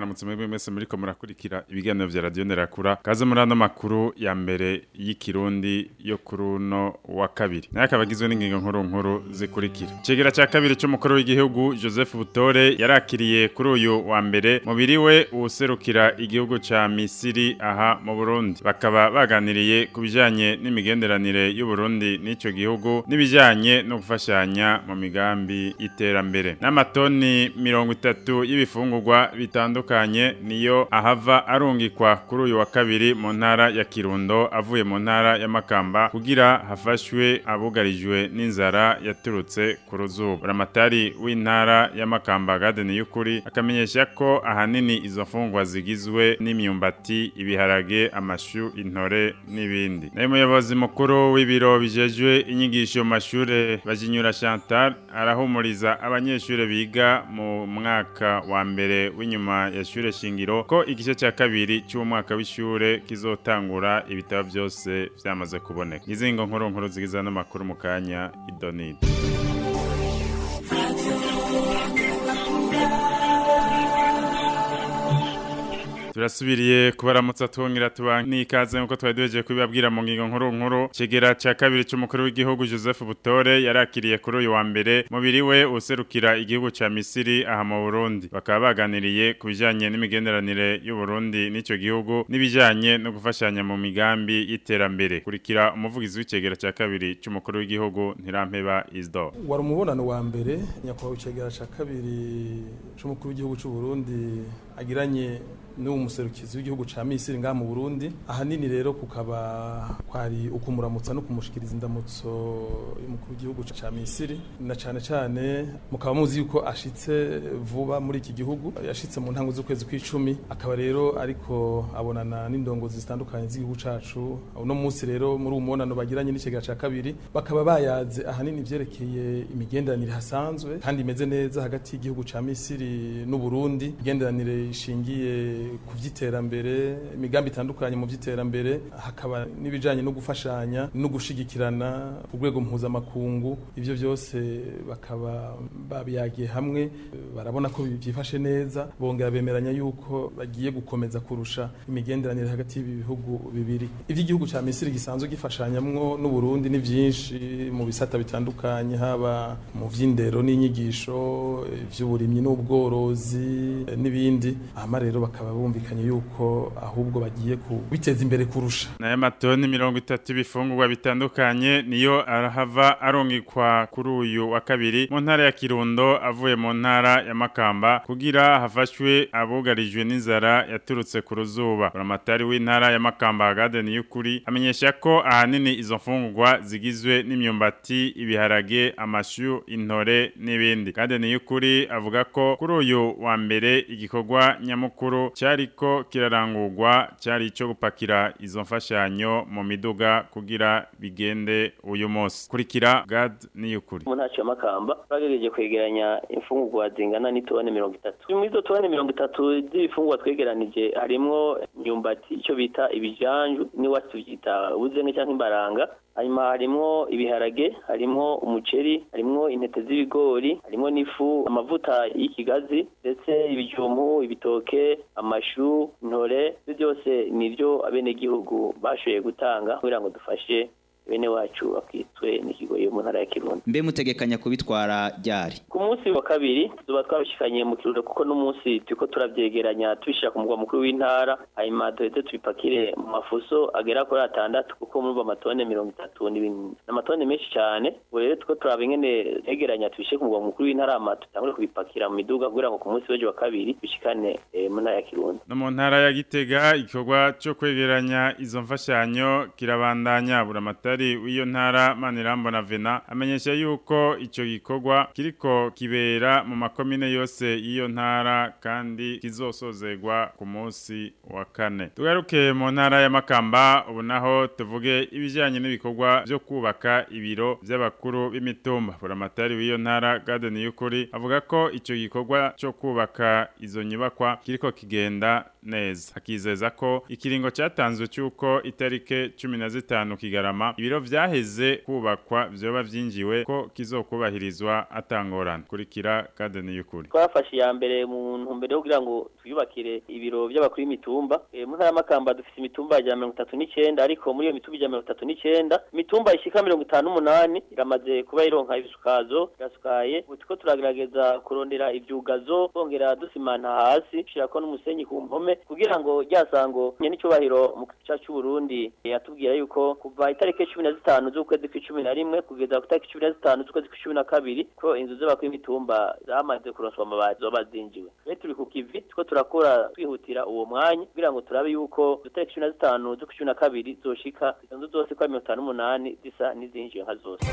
mwaramutse mwebwe mwese muriko murakurikira ibiganiro vya radio Nerakura kaze muri ano makuru ya mbere y'ikirundi yo kuruno wa kabiri naye akaba agizwe n'ingingo nkuru nkuru zikurikira cegera ca kabiri c'umukuru w'igihugu Joseph Butore yarakiriye kuri uyu wa mbere mubiri we uwuserukira igihugu ca Misiri aha mu Burundi bakaba baganiriye ku bijanye n'imigenderanire y'u Burundi n'ico gihugu n'ibijanye no gufashanya mu migambi y'iterambere n'amatoni mirongo itatu y'ibifungurwa bitandukanye niyo ahava arungikwa kuri uyu wa kabiri mu ntara ya Kirundo avuye mu ntara ya Makamba kugira hafashwe abugarijwe n'inzara yaturutse ku ruzuba ramatari w'intara ya Makamba Garden y'ukuri akamenyesha ko ahanini izo mfungwa zigizwe n'imyumbati ibiharage amashu intore n'ibindi nayo muyobozi mukuru w'ibiro bijejwe inyigisho mu mashure bajinyura Chantal arahumuriza abanyeshure biga mu mwaka wa mbere w'inyuma ya shure shingiro ko igice cya kabiri cy'umwaka w'ishure kizotangura ibitabo byose byamaze kuboneka izingo nkuru nkuru zigiza n'amakuru mu kanya idonide turasubiriye kubaramutsa twongera tuba n'ikaze nkuko twari duhejeje kubibabwira mu ngingo nkuru nkuru kigera cya kabiri cy'umukuru w'igihugu Joseph Butore yarakiriye kuri uyu wa mbere mubiri we userukira igihugu ca Misiri aha mu Burundi bakaba baganiriye ku bijanye n'imigenderanire y'u Burundi n'ico gihugu n'ibijanye no gufashanya mu migambi y'iterambere kurikira umuvugizi w'icegera cya kabiri cy'umukuru w'igihugu Ntirampeba Isdo wari umubonano wa mbere nyakubahwa icegera cya kabiri c'umukuru w'igihugu c'u Burundi agiranye n'uwo muserukizi w'igihugu ca Misiri ngaha mu Burundi ahanini rero kukaba kwari ukumuramutsa no kumushikiriza indamutso y'umukuru w'igihugu ca Misiri na cane cane mukaba muzi yuko ashitse vuba muri iki gihugu yashitse mu ntango z'ukwezi kw'icumi akaba rero ariko abonana n'indongozi zitandukanye z'igihugu cacu uno munsi rero muri uwo mubonano bagiranye n'ikigega ca kabiri bakaba bayaze ahanini ivyerekeye imigenderanire hasanzwe kandi imeze neza hagati y'igihugu ca Misiri n'u Burundi imigenderanire ishingiye ku by'iterambere imigambi itandukanye mu by'iterambere hakaba n'ibijyanye no gufashanya no gushigikirana ku rwego mpuzamakungu ibyo byose bakaba babiyagiye hamwe barabona ko byifashe neza bongera bemeranya yuko bagiye gukomeza kurusha imigenderanire hagati y'ibi bihugu bibiri iby'igihugu cya misiri gisanzwe gifashanyamwo n'uburundi ni byinshi mu bisata bitandukanye haba mu by'indero n'inyigisho iby'uburimyi n'ubworozi n'ibindi hama rero bakaba bumvikanye yuko ahubwo bagiye kubiteza imbere kurusha nayo matoni mirongo itatu ibifungurwa bitandukanye niyo arahava arungikwa kuri uyu wa kabiri mu ntara ya kirundo avuye mu ntara ya makamba kugira hafashwe abugarijwe n'inzara yaturutse ku ruzuba uramatari w'intara ya makamba garden y'ukuri amenyesha ko ahanini izo mfungurwa zigizwe n'imyumbati ibiharage amashu intore n'ibindi garden y'ukuri avuga ko kuri uyu wa mbere igikorwa nyamukuru cyariko kirarangurwa cyari ico gupakira izo mfashanyo mu miduga kugira bigende uyu munsi kurikira gad niyukuri mu ntacyo makamba bagerageje kwegeranya imfungurwa zingana n'itone mirongo itatu muri izo tone mirongo itatu z'ibifungurwa twegeranije harimwo imyumbati icyo bita ibijanju n'iwacu tubyita ubuzenge cyangwa imbaranga hanyuma harimwo ibiharage harimwo umuceri harimwo intete z'ibigori harimwo n'ifu amavuta y'ikigazi ndetse ibijumbu ibitoke amashu intore byose nibyo abenegihugu bashoboye gutanga kugira ngo dufashe bene wacu bakitwe n'ikigo yo mu ntara ya Kirundo mbe mutegekanya kubitwara ryari ku munsi wa kabiri tuba twabishikanye mu Kirundo kuko n'umunsi turiko turavyegeranya tubishira ku mugwa mukuru w'intara hanyuma duheze tubipakire mu mafuso agera kuri atandatu kuko muri amatone mirongo itatu n'amatone menshi cyane ubu rero tuko turaba ingene tegeranya tubishe ku mugwa mukuru w'intara hama tutangure kubipakira mu miduga kugira ngo ku munsi w'ejo wa kabiri bishikane mu ntara ya Kirundo no mu ntara ya Gitega igikorwa cyo kwegeranya izo mfashanyo kirabandanya buramatari w'iyo ntara Manirambo na Vena amenyesha yuko ico gikorwa kiriko kibera mu makomine yose y'iyo ntara kandi kizosozegwa ku munsi wa kane tugaruke mu ntara ya Makamba ubu naho tuvuge ibijanye n'ibikorwa byo kubaka ibiro by'abakuru b'imitumba buramatari w'iyo ntara Garden y'ukuri avuga ko ico gikorwa cyo kubaka izo nyubakwa kiriko kigenda neza akizeza ko ikiringo cyatanzwe cyuko itarike 15 kigarama ibiro vyaheze kubakwa vyoba vyinjiwe ko kizokubahirizwa atangorana kurikira kadeni y'ukuri twafashe iya mbere mu ntumbero yo kugira ngo twiyubakire ibiro by'abakuru y'imitumba e, mu ntara y'amakamba dufite imitumba ya mirongo itatu n'icyenda ariko muri iyo mitumba ya mirongo itatu n'icyenda imitumba ishika mirongo itanu n'umunani iramaze kuba ironka ibisukazo irasukaye ubu turiko turagerageza kurondera ivyugazo twongera dusimanta hasi dushirako n'umusenyi ku mpome kugira ngo ryasango nyenicubahiro mu gica c'uburundi yatubwira yuko kuva itariki cumi na zitanu z'ukwezi kw'icumi na rimwe kugeza ku itariki cumi na zitanu z'ukwezi kw'icumi na kabiri ko inzu z'abakuru y'imitumba zamaze kuronswa amabati zoba zinjiwe rero turi ku kivi turiko turakora twihutira uwo mwanya kugira ngo turabe yuko itariki cumi na zitanu z'ukw'icumi na kabiri zoshika izo nzu zose ko ari mirongo itanu n'umunani zisa n'izinjiwe nka zose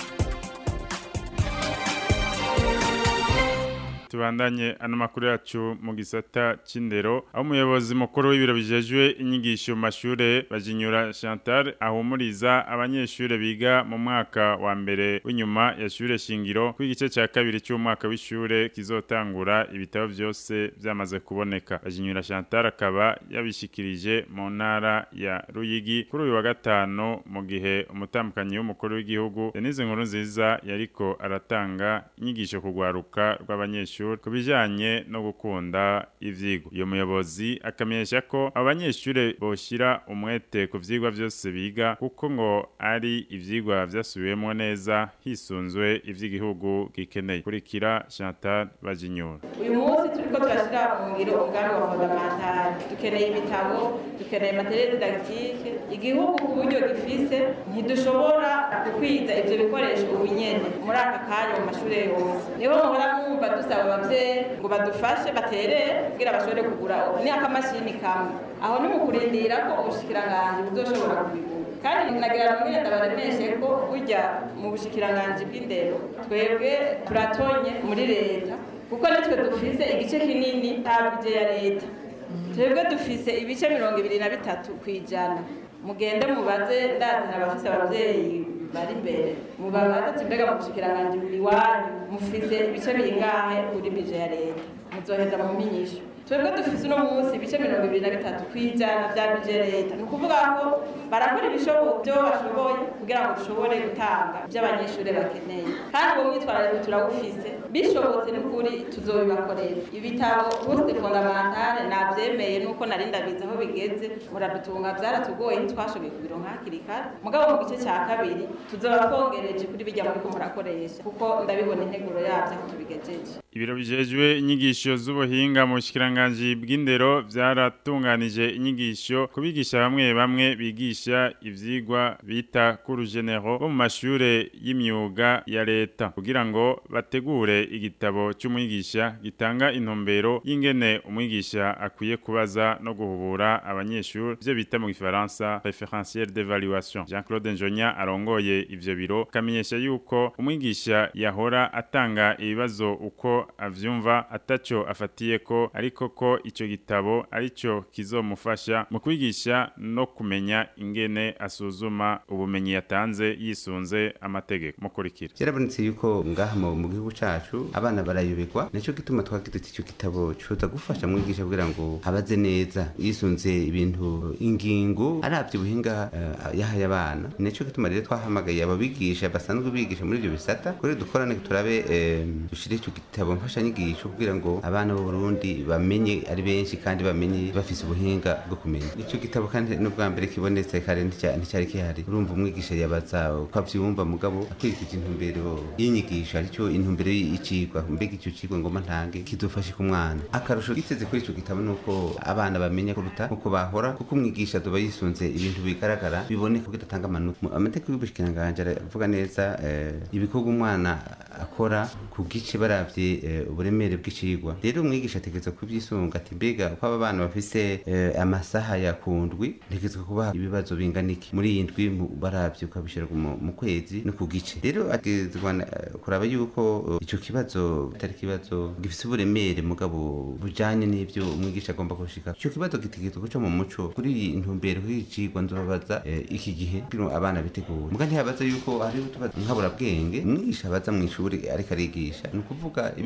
tubandanye ano makuru yacu mu gisata c'indero aho umuyobozi mukuru w'ibiro bijejwe inyigisho mu mashure bajinyura Chantal ahumuriza abanyeshure biga mu mwaka wa mbere w'inyuma ya shure shingiro ku igice ca kabiri cy'umwaka w'ishure kizotangura ibitabo vyose vyamaze kuboneka bajinyura Chantal akaba yabishikirije mu ntara ya Ruyigi kuri uyu wa gatano mu gihe umutambukanyi w'umukuru w'igihugu Denise Nkurunziza yariko aratanga inyigisho kugwaruka rw'abanyeshure ku bijanye no gukunda ivyigwa iyo muyobozi akamenyesha ko abanyeshure boshira umwete ku vyigwa vyose biga kuko ngo ari ivyigwa vyasubiwemwo neza hisunzwe ivy'igihugu gikeneye kurikira Chantal Bajinyura uyu munsi turiko turashira mu ngiro umugambi wa fondamentale dukeneye ibitabo dukeneye materiel didactique igihugu ku buryo gifise ntidushobora gukwiza ivyo bikoresho ubu nyene muri aka kanya mu mashure yose niho muhora mwumva dusaba abavyeyi ngo badufashe baterere kugira bashobore kugura ni akamashini kamwe aho ni mu kurindira ko ubushikiranganji buzoshobora kubigura kandi nagira ngo nyine ndabaremeshe ko burya mu bushikiranganji bw'indero twebwe turatonye muri leta kuko nitwe dufise igice kinini nta bije ya leta twebwe dufise ibice mirongo ibiri na bitatu ku ijana mugende mubaze ndazi abafise abavyeyi bari imbere mubabaze ati mbega mu bushikiranganji buri wanyu mufise ibice bingahe kuri bije ya leta muzoheza mu minyisho twebwe dufise uno munsi ibice mirongo ibiri na bitatu kwijana vya bije leta ni ukuvuga ko barakora ibishoboka byo bashoboye kugira ngo dushobore gutanga ibyo abanyeshuri bakeneye kandi uwo mwitwarariko turawufise bishobotse n'ukuri tuzobibakorera ibitabo poste fondamentale navyemeye nuko nari ndabizi aho bigeze muradutunga vyaratugoye ntitwashoboye kubironka hakiri kare mugabo mu gice ca kabiri tuzoba twongereje kuri bijya muriko murakoresha kuko ndabibona integuro yavyo aho tubigejeje ibiro bijejwe inyigisho z'ubuhinga mu bushikiranganje bw'indero vyaratunganije inyigisho kubigisha bamwe bamwe bigisha ivyigwa bita kurugenero bo mu mashure y'imyuga ya leta kugira ngo bategure igitabo cy'umwigisha gitanga intumbero y'ingene umwigisha akwiye kubaza no guhubura abanyeshuri byo bita mu gifaransa référentiel d'évaluation Jean-Claude Njonya arongoye ivyo biro kamenyesha yuko umwigisha yahora atanga ibibazo uko avyumva ataco afatiye ko ariko ko ico gitabo arico kizomufasha mu kwigisha no kumenya ingene asuzuma ubumenyi yatanze yisunze amategeko mukurikira byarabonetse yuko ngaha mu mu gihugu cacu abana barayobegwa nico gituma twagize tuti ico gitabo coza gufasha mwigisha kugira ngo abaze neza yisunze ibintu ingingo aravye ubuhinga uh, yahaye abana nico gituma rero twahamagaye ababigisha basanzwe bigisha muri ivyo bisata kuri dukorane turabe eh, dushire ico gitabo mfashanyigisho kugira ngo abana b'u Burundi bamenye ari benshi kandi bamenye bafise ubuhinga bwo kumenya ico gitabo kandi n'ubwa mbere kibonetse kare nticya- nticyari kihari urumva umwigisha yabaza uko avyumva mugabo akurikije intumbero y'inyigisho arico intumbero y'icigwa mbega ico cigwa ngoma ntange kidufashe ku mwana akarusho giteze kuri ico gitabo nuko abana bamenya kuruta uko bahora kuko umwigisha azoba yisunze ibintu bigaragara biboneka kugira atanga amanota Mu- amategeko y'ubushikiranganje aravuga neza eh, ibikorwa umwana akora ku gice baravye eh, uburemere bw'icigwa rero umwigisha ategerezwa kubyisunga ati mbega uko aba bana bafise eh, amasaha ya kundwi ntegerezwa kubaha ibibazo bingana iki muri iyi ndwi mu- baravye ukabishira mu mu kwezi no ku gice rero ategerezwa na- eh, kuraba yuko eh, ico kibazo atari ikibazo gifise uburemere mugabo bujanye n'ivyo umwigisha agomba gushika ico kibazo gitegerezwa guca mu muco kuri iyi ntumbero y'icigwa nzobabaza eh, iki gihe kugira ngo abana bitegure muga ntihabaza yuko hariho utubazo nkaburabwenge umwigisha abaza mu ishuri ariko arigisha ni ukuvuga ibintu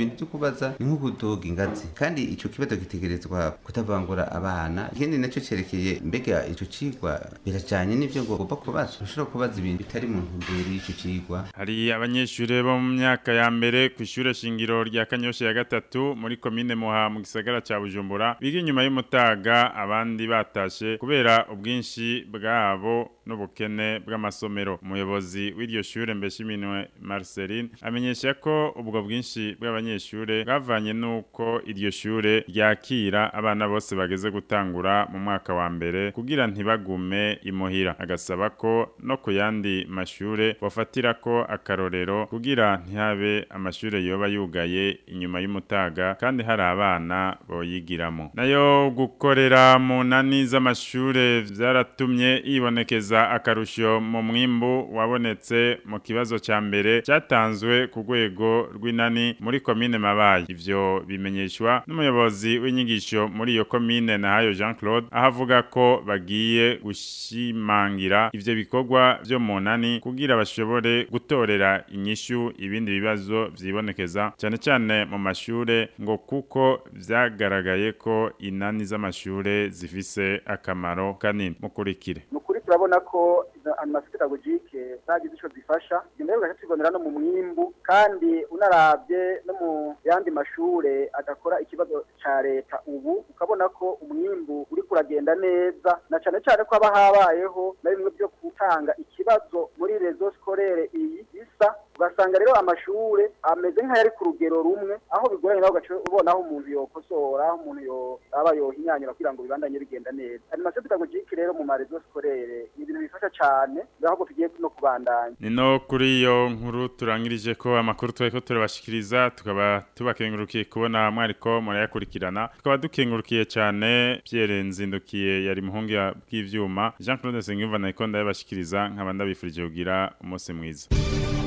ibintu byo kubaza ni nko kudoga ingazi kandi ico kibazo gitegerezwa kutavangura abana ikindi nacyo cerekeye mbega ico cigwa birajanye n'ivyo ngo ugomba kubaza ushobora kubaza ibintu bitari mu ntumbero y'ico cigwa hari abanyeshure bo mu myaka ya mbere ku ishure shingiro rya Kanyosha ya gatatu muri komine Muha mu gisagara ca Bujumbura biga inyuma y'umutaga abandi batashe kubera ubwinshi bwabo n'ubukene bw'amasomero umuyobozi w'iryo shure Mbeshiminwe Marceline amenyesha ko ubwo bwinshi bw'abanyeshure bwavanye nuko iryo shure ryakira abana bose bageze gutangura mu mwaka wa mbere kugira ntibagume imuhira agasaba ko no ku yandi mashure bafatira ko akarorero kugira ntihabe amashure yoba yugaye inyuma y'umutaga kandi hari abana boyigiramo nayo gukorera mu nani z'amashure vyaratumye yibonekeza akarusho mu mwimbu wabonetse mu kibazo ca mbere cyatanzwe ku rwego rw'inani muri komine mabayi ivyo bimenyeshwa n'umuyobozi w'inyigisho muri iyo komine nahayo Jean Claude aho avuga ko bagiye gushimangira ivyo bikorwa vyo mu nani kugira bashobore gutorera inyishu ibindi bibazo vyibonekeza cyane cyane mu mashure ngo kuko vyagaragaye ko inani z'amashure zifise akamaro kanini mukurikire nukuri turabona ko animation pedagogike zagize ico zifasha ibyo rero tubonera no mu mwimbu kandi unaravye no mu yandi mashure adakora ikibazo ca leta ubu ukabona ko umwimbu uri kuragenda neza na cane cane ko haba habayeho na bimwe byo gutanga ikibazo muri rezo skolere iyi isa ugasanga rero amashure ameze nk'ayari ku rugero rumwe aho bigoranye naho ugaca ubona aho umuntu yokosora aho umuntu yo aba yohinyanyura kugira ngo bibandanye bigenda neza animation pedagogike rero mu marezo skolere ni ibintu bifasha cane ahubwo tugiye no kubandanya ni no kuri iyo nkuru turangirije ko amakuru twari ko turabashikiriza tukaba tubakengurukiye kubona mwariko murayakurikirana tukaba dukengurukiye cyane Pierre Nzindukiye yari muhungu bw'ivyuma Jean Claude Sengimva nayiko ndabashikiriza nkaba ndabifurije kugira umunsi mwiza